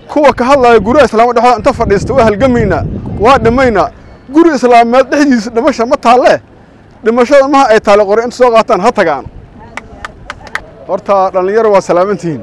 kuwa ka hadlaya guryaha islaamad dhexdooda inta fadhiista waa halgamaynaa waa dhimaynaa guri islaameed dhexdiisa dhimasha ma taalle dhimashada maha ay taale qore inta soo qaataan ha tagaan horta dhallinyaro waa salaamantihiin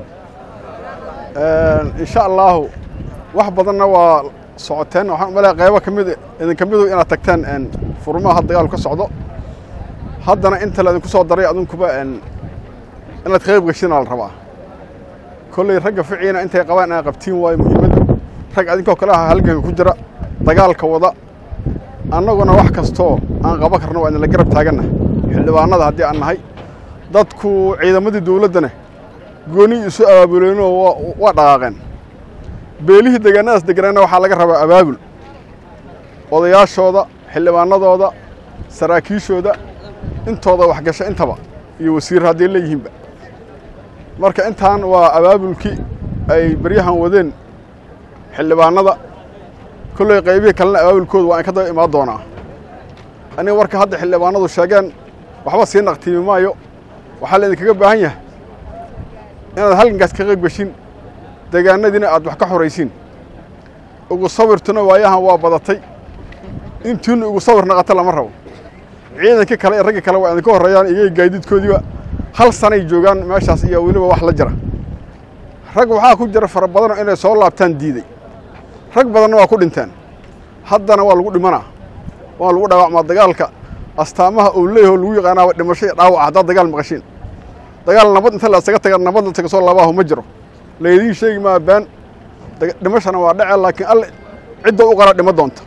insha allaahu wax badanna waa socoteen waxaan umaleeya qaybo ka mid idinka midu inaad tagteen furmaha had dagaalu ka socdo haddana inta laydinku soo daray adinkuba inaad qayb gashina la rabaa kolley ragga ficiina intay qabaan inaad qabtiin waayo muhiimaddu rag adinkoo kale aha halganka ku jira dagaalka wada annaguna wax kastoo aan qaban karno waa idinla garab taaganna xildhibaanada haddii aan nahay dadku ciidamadii dawladdana gooni isu abaabuleenoo waa dhaqaaqeen beelihii deegaanadaas degganaana waxaa laga rabaa abaabul odayaashooda xildhibaanadooda saraakiishooda intooda waxgasha intaba iyo wasiir hadday leeyihiinba marka intaan waa abaabulkii ay beryahan wadeen xildhibaanada kolley qaybihii kalena abaabulkooda waa in ka daba imaan doonaa aniga warka hadda xildhibaanadu sheegeen waxba sii naqtiimi maayo waxaa laydinkaga baahan yahay inaad halgankaas ka qayb geshin deegaanadiina aad wax ka xoraysiin ugu sawirtuna waayahan waa badatay intiinu ugu sawir naqata lama rabo ciidankii kale iyo raggii kale waa idinka horreeyaan iyaga gaadiidkoodiiba hal sanay joogaan meeshaas iyo weliba wax la jira rag waxaa ku jira fara badanoo inay soo laabtaan diiday rag badanna waa ku dhinteen haddana waa lagu dhimanaa waa lagu dhaawacmaa dagaalka astaamaha uu leeyaho lagu yaqaanaaba dhimasho iyo dhaawac haddaad dagaal maqashiin dagaal nabad inta la isaga taga nabad la taga soo labaahu ma jiro laydiin sheegi maa baan dhimashana waa dhece laakiin alle cidda u qala dhima doonta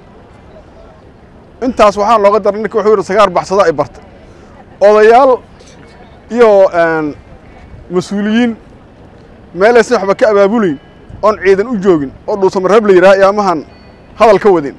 intaas waxaa looga daray ninka wuxuu yidhi sagaar baxsada ay barta odayaal iyo mas-uuliyiin meelaysan waxba ka abaabulayn oon ciidan u joogin oo dhuusamareeb la yidhaha iyaamahan hadal ka wadin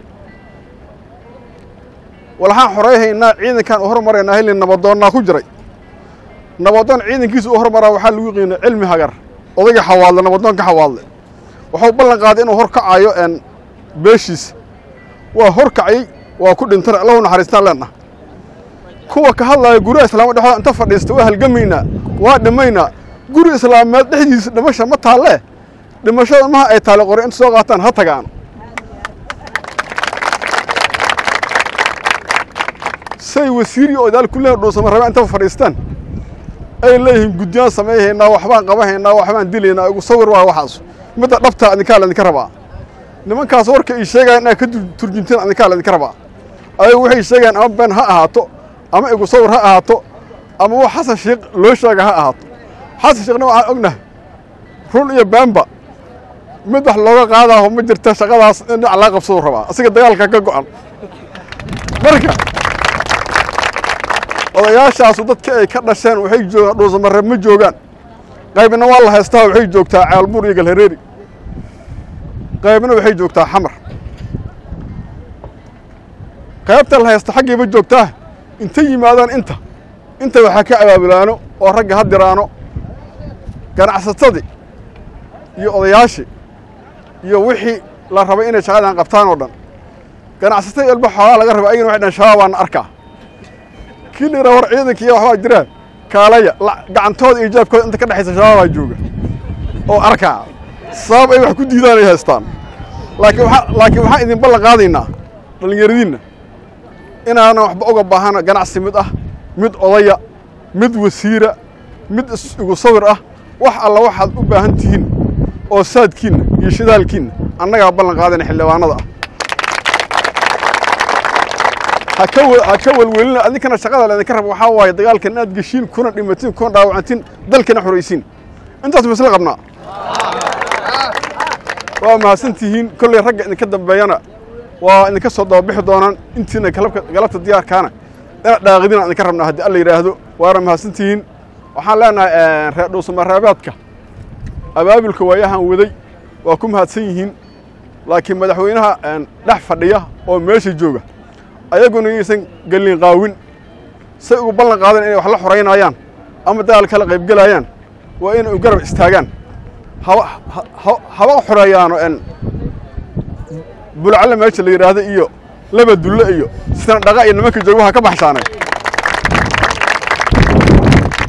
walxaan xorayhaynaa ciidankaan u hormaraynaa hilin nabadoonnaa ku jiray nabadoon ciidankiisa u hormaraa waxaa lagu qiina cilmi hagar odayga xawaadle nabadoonka xawaadle wuxuu ballan qaaday inuu hor kacayo beeshiisa waa hor kacayey waa ku dhintana allahu naxariistaan leenah kuwa ka hadlaya guryaha islaamad dhexdooda inta fadhiista waa halgamaynaa waa dhimaynaa guri islaameed dhexdiisa dhimasha ma taalle dhimashada maha ay taale qore inta soo qaataan ha tagaan say wasiiriyo odaal ku leeyihin dhuusama rabaan intaba fadhiistaan ay leeyihiin guddiyaan samayhaynaa waxbaan qabanhaynaa waxbaan dilaynaa igu sawir waa waxaas midda dhabtaa idinkaa laydinka rabaa nimankaas warka ay sheegayaan inaad ka turjunteen idinkaa laydinka rabaa ayagu waxay sheegayaan ama been ha ahaato ama igu sawir ha ahaato ama wax xasan sheekh loo sheega ha ahaato xasan sheekhna waxaan ognahay run iyo beenba mid wax looga qaadaaho ma jirta shaqadaas in dhinac laga qabsaduu rabaa asiga dagaalka ka go'an marka odayaashaasu dadka ay ka dhasheen waxay joogaan dhuusamareeb ma joogaan qaybna waa la haystaa waxay joogtaa caalbuur iyo galhareeri qaybna waxay joogtaa xamar qaybta la haysta xaggayba joogtaa intay yimaadaan inta inta waxaa ka abaabulaano oo ragga ha diraano ganacsatadii iyo odayaashii iyo wixii la rabay inay shaqadan qabtaan oo dhan ganacsatada elba xoogaa laga rabay ayagana waxay dhan shababaana arkaa kii la yidhaha war ciidankiiya waxbaa jiraan kaalaya gacantooda iyo jaabkooda inta ka dhexaysa shabaabaa jooga oo arkaa sabab ay wax ku diidaan ay haystaan laakiin waa laakiin waxaan idin ballan qaadaynaa dhallinyaradiinna inaanan waxba uga baahana ganacsi mid ah mid odaya mid wasiira mid igu sawir ah wax alla waxaad u baahan tihiin oo saadkiinna iyo shidaalkiinna annagaa ballan qaadayna xildhibaanada ah ha ka ha ka welwelina adinkana shaqada laydinka raba waxaa waaye dagaalkan inaad geshiin kuna dhimatiin kuna dhaawacantiin dalkana xoraysiin intaas masla qabnaa waa mahadsan tihiin kolley ragga idinka dambeeyana waa idinka soo dababixi doonaan intiina galabta diyaarkaana inaad dhaaqidina idinka rabnaa haddii alla yidhaahdo waana mahadsan tihiin waxaan leenahay reer dhuusamareebeedka abaabulka waayahan waday waa ku mahadsan yihiin laakiin madaxweynaha dhex fadhiya oo meesha jooga ayaguna yaysan gelin qaawin say ugu ballan qaadan inay wax la xoraynayaan ama dagaal kala qaybgelayaan waa inay u garab istaagaan haba xoreeyaano bulcalle meesha la yidhaahdo iyo laba dulle iyo sina dhaqa iyo nimanka jooga waxa ka baxshaanay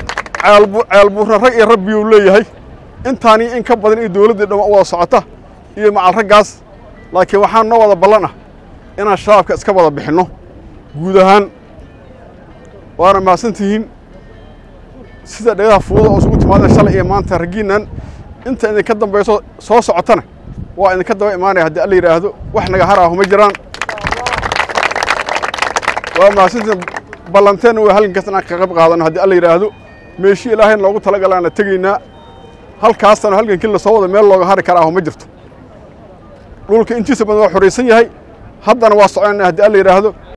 ceelbuurna rag iyo rabbiyuu leeyahay intaanii in ka badan iyo dowladdii dhama wada socota iyo macal raggaas laakiin waxaa noo wada ballan ah inaan shabaabka iska wada bixinno guud ahaan waana mahadsantihiin sida dhagaha fuuda oo isugu timaadeen shalay iyo maanta raggiinnan inta idinka dambayso soo socotana waa idinka daba imaanaya haddii alla yidhaahdo wax naga har ahu ma jiraan waa mahadsantihiin ballanteen waa halgankaas inaan ka qayb qaadano haddii alla yidhaahdo meeshii ilaahay noogu talagalaana tegaynaa halkaasana halgankii lasoo wada meel looga hari karaaho ma jirto dhulka intiisa badan waa xoraysan yahay haddana waa soconayna haddii alla yidhaahdo